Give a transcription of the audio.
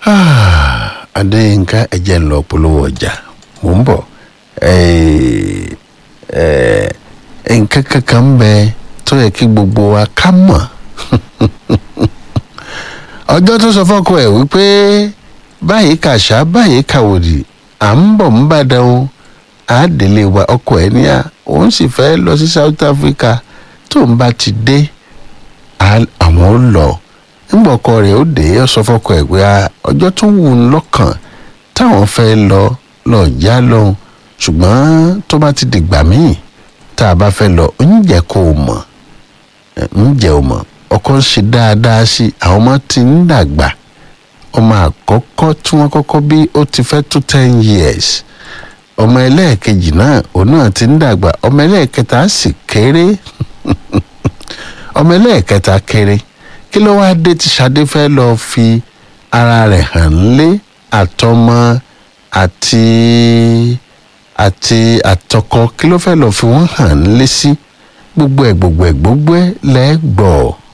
adéyínká ẹ̀jẹ̀ ń lọ polówó ọjà mò ń bọ̀ nǹkan kankan ń bẹ tó yẹ kí gbogbo wa ká mọ̀ ọjọ́ tó sọ fọ́kọ ẹ̀ wípé báyìí kàṣá báyìí kàwòdì à ń bọ̀ ń bàdàn o àádélé wa ọkọ ẹ̀ ní à òun sì fẹ́ lọ sí South Africa tó ń bá ti dé àwọn ó lọ nígbà ọkọ rẹ̀ ó dé ó sọ fọ́kọ ẹ̀ pé ọjọ́ tó wù ú lọ́kàn táwọn fẹ́ lọ lọ já lọ́hùn ṣùgbọ́n tó bá ti dìgbà míì tá a bá fẹ́ lọ ń jẹ́ kó o mọ̀ ń jẹ́ o mọ̀ ọkọ ń ṣe dáadáa sí àwọn ọmọ tí ń dàgbà ọmọ àkọ́kọ́ tí wọ́n kọ́kọ́ bí ó ti fẹ́ tó ten years ọmọ ẹlẹ́ẹ̀kejì náà òun náà ti ń dàgbà ọmọ ẹlẹ́ẹ̀kẹta sì kéré ọmọ ẹlẹ́ẹ̀kẹta kéré kí ló wáá dé tí Ṣadé fẹ́ lọ fi ara rẹ̀ hàn lé àtọmọ àti àti àtọkọ kí ló fẹ́ lọ fi wọ́n hàn lé sí gbogbo ẹ̀ gbogbo ẹ̀ gbogbo ẹ̀ lẹ́gbọ̀ọ́